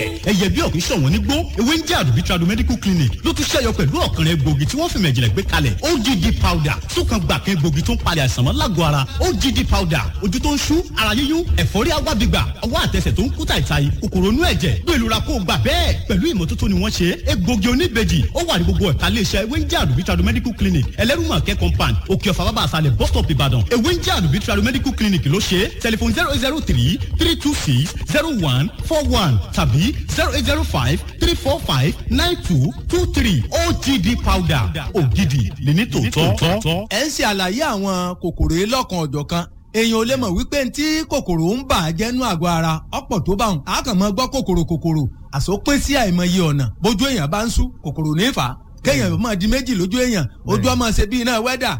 ẹyẹ bí ọ̀kìn ṣọ̀wọ́n nígbó ewé ń jẹ́ àdùbí tradu medical clinic ló tún ṣẹ́yọ pẹ̀lú ọ̀kànrẹ́ egbògi tí wọ́n fi mẹ̀jìnlẹ̀ gbé kalẹ̀ OGD powder súnkan gbàkan egbògi tó ń palẹ̀ àìsàn mọ́ lágọ̀ọ́ ara OGD powder ojú tó ń ṣú ara yíyún ẹ̀fọ́rí agbábígbà ọwọ́ àtẹsẹ̀ tó ń kú tàìtàì kòkòrò inú ẹ̀jẹ̀ bí ìlú ra kó gbà bẹ́ẹ̀ pẹ̀lú ìmọ́tótó ni wọ́n ṣe egbògi oníbejì ó wà ní gbogbo ẹ̀ka iléeṣẹ́ ewé ń jẹ́ àdùbí tradu medical clinic ẹlẹ́rùmọ̀kẹ́ compound òkè ọ̀fà bàbá àṣàlẹ̀ bus stop ìbàdàn ewé ń jẹ́ àdùbí tradu medical clinic ló ṣe tẹlifon zero zero three three two six zero one four one tàbí zero eight zero five three four five nine two two three OGD powder ògidì lè ní tòótọ́. ẹ ń ṣe àlàyé àwọn kòkòrò yìí lọ́kan ọ̀jọ̀ kan èèyàn ò lè mọ̀ wípé tí kòkòrò ń bà á jẹ́nu àgọ́ ara ọ̀pọ̀ tó bá wọn a kàn máa gbọ́ kòkòrò kòkòrò àsopín sí àìmọye ọ̀nà bójú èèyàn bá ń sú kòkòrò ní fà á kéèyàn máa di méjì lójú èèyàn ojú ọmọ ṣe bí iná wẹ́dà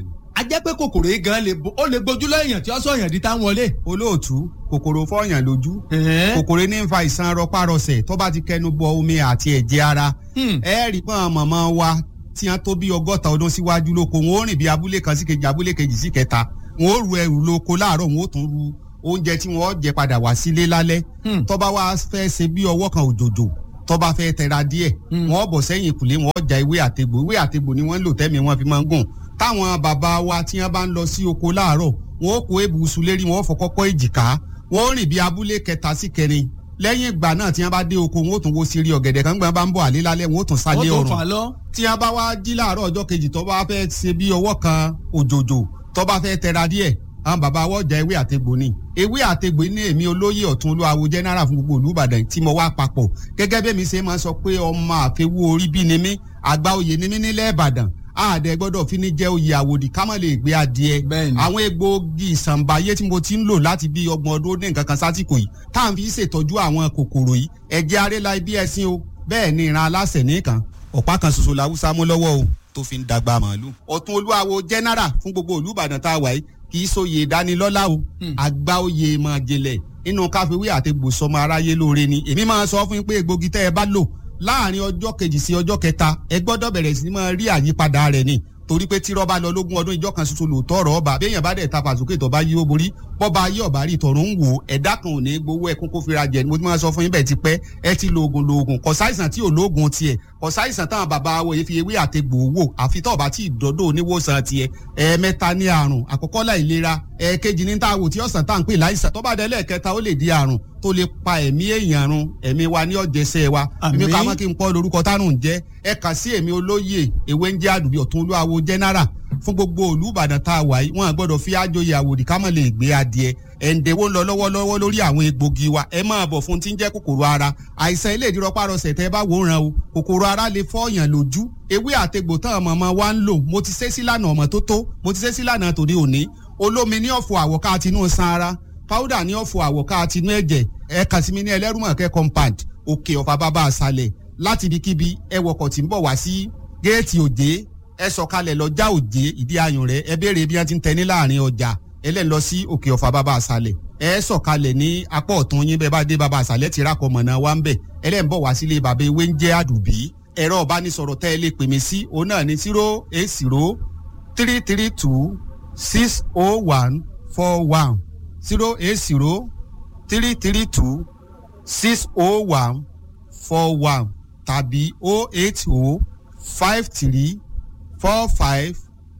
a jẹ́ pé kòkòrò yìí gan le ó lè gbójú lọ́yàn tí ó sọ yàn di tá ń wọlé. olóòtú kòkòrò fọyàn lójú kòkòrò ní ń fa ìsan rọpárọsẹ̀ tó bá ti kẹnu bọ omi àti ẹ̀jẹ̀ ara ẹ rí pọ́n mọ̀mọ́ wa tí wọ́n tó bí ọgọ́ta ọdún síwájú lóko wọn ó rìn bí abúlé kan sí kejì abúlé kejì sí kẹta wọn ó ru ẹrù lóko láàárọ̀ wọn ó tún ru oúnjẹ tí wọn ó jẹ padà wá sílé lálẹ́ tó bá wá fẹ́ ṣe bí ọwọ́ kan òjòjò tó bá fẹ́ tẹra díẹ̀ wọn ó bọ̀ sẹ́yìn ìkùlé wọn ó ja ewé àtegbò ewé àtegbò ni wọ́n ń lò tẹ́mi wọn fi máa ń gùn táwọn bàbá wa tí wọ́n bá ń lọ sí oko láàárọ̀ wọn ó kó ebùsù lérí wọn ó fọ kọ́kọ́ èjìká wọn ó rìn bí abúlé kẹta sí kẹrin lẹ́yìn ìgbà náà tí wọ́n bá dé oko wọn ó tún wo sírí ọ̀gẹ̀dẹ̀ kan gbọ́n bá ń bọ̀ àlé lálẹ́ wọn ó tún sálé ọ̀run tí wọ́n bá wá jí láàárọ̀ ọjọ́ kejì tó bá fẹ́ ṣe bí ọwọ́ kan òjòjò tó bá fẹ́ tẹra díẹ̀ àwọn bàbá wọ́n jẹ ewé àtegbò ni ewé àtegbò ní èmi olóyè ọ̀tún olúwawo general fún gbogbo olúbàdàn tí mo wá papọ̀ gẹ́gẹ́ bí mi ṣe máa sọ pé ọmọ àfẹwú orí bí ni mí àgbà oyè ni mí nílẹ̀ ìbàdàn àdẹ gbọ́dọ̀ fi ní jẹ́ oyè àwòdì ká má lè gbé adìẹ àwọn egbòogi ìsànbáyé tí mo ti ń lò láti bí ọgbọ̀n ọdún ní nǹkan kan sásìkò yìí tá à ń fi ṣètọ́jú àwọn kòkòrò yìí ẹ̀jẹ̀ arẹ́la ibi ẹ̀sìn o bẹ́ẹ̀ ni ìran aláṣẹ nìkan ọ̀pá kan ṣoṣo làwùsá mú lọ́wọ́ o tó fi ń dàgbà màálù. ọ̀tún olúwawo general fún gbogbo olúbàdàn tá a wà yìí kì í sóye ìdánilọ́lá o àgbà oyè máa jẹlẹ̀ nínú káfíwé àti gbòsọmọ aráyé lóore ni èmi máa sọ fún yín pé egbògi tẹ́ ẹ bá lò láàrin ọjọ́ kejì sí ọjọ́ kẹta ẹ gbọ́dọ̀ bẹ̀rẹ̀ sí máa rí àyípadà rẹ̀ ni torí pé tí rọ́bà lọ lógún ọdún ìjọ kan ṣoṣo lòótọ́ ọ̀rọ̀ ọba béèyàn bá dẹ̀ ta fàsókè tó bá yí ó borí bọ́ba yí ọ̀bá rí tọ̀run ń wò ẹ̀dá kan ò ní gbowó ẹkún kó fira jẹ mo ti máa sọ fún yín bẹ́ẹ̀ ti pẹ́ ẹ ti lo oògùn lo oògùn kò sáìsàn tí ò lóògùn tiẹ̀ kò sáìsàn táwọn bàbá wo yìí fi ewé àtegbò wò àfi tó bá tí ìdọ́dọ̀ oníwòsàn tiẹ̀ ẹ̀ẹ̀mẹ́ta ní àrùn àkọ́kọ́ láìlera ẹ̀ẹ̀kejì ní táwò tí ọ̀sán tá à ń pè láìsàn tó bá dé lẹ́ẹ̀kẹta ó lè di àrùn tó lè pa ẹ̀mí èèyàn run ẹ̀mí wa ní ọ̀jẹ̀sẹ̀ wa èmi ká mọ́ kí n pọ́ lórúkọ tárùn jẹ́ ẹ kà sí èmi olóyè ewé ń jẹ́ àdùbí ọ̀tún olúwawo general fún gbogbo òlú ìbàdàn tá a wà yìí wọn gbọ́dọ̀ fi àjòyè àwòdì ká mọ̀ lè gbé adìẹ ẹ̀ǹdẹ̀wó ń lọ lọ́wọ́lọ́wọ́ lórí àwọn egbògi wa ẹ máa bọ̀ fún tí ń jẹ́ kòkòrò ara àìsàn ilé ìdírọ́párọsẹ̀ tẹ́ bá wòran o kòkòrò ara lè fọ́ọ̀yàn lójú ewé àtegbò tán ọmọ ọmọ wa ń lò mo ti ṣe sílànà ọmọ tó tó mo ti ṣe sílànà tòde òní olómi ní ọ̀fọ̀ àwọ̀ká àtinú san ara powder ní ọ̀fọ̀ àwọ̀ká àtinú ẹ̀jẹ̀ ẹ kàn sí mi ní ẹlẹ́rùmọ̀kẹ́ compound òkè ọ̀fà bàbá àṣàlẹ̀ láti ibikíbi ẹ wọkọ̀ tí ń bọ̀ wá sí géètì òjé ẹ sọ̀kalẹ̀ lọ já òjé ìdí ayùn rẹ̀ ẹ béèrè bí wọ́n ti ń tẹ ní láàrin ọjà ẹlẹ́ni lọ sí òkè ọ̀fà bàbá àṣàlẹ̀ ẹ sọ̀kalẹ̀ ní apá ọ̀tún yín bẹ́ẹ̀ bá dé bàbá àṣàlẹ̀ ti rákọ̀ mọ̀nà wa ń bẹ̀ ẹlẹ́ni bọ̀ wá sílé bàbá ewé ń jẹ́ àdùbí ẹ̀rọ ọ̀bánisọ̀rọ̀ tẹ́ ẹ lè pè mí sí òun náà ní zero eight zero three three two six oh one four one zero eight zero three three two six oh one four one tàbí oh eight oh five three four five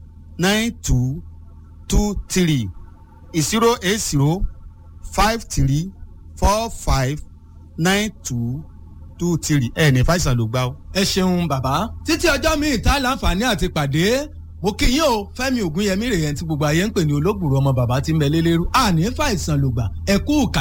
nine two two three zero eight zero five three four five nine two two three ẹ ní fàìsàn ló gbá o. ẹ ṣeun bàbá títí ọjọ́ míì tá láǹfààní àti pàdé mo kí yín o fẹ́mi ògúnyẹmí rèé tí gbogbo ayé ń pè ní olóògbòrò ọmọ bàbá tí ń bẹ lélẹ́rú àní fàìsàn lògbà ẹ̀kú kà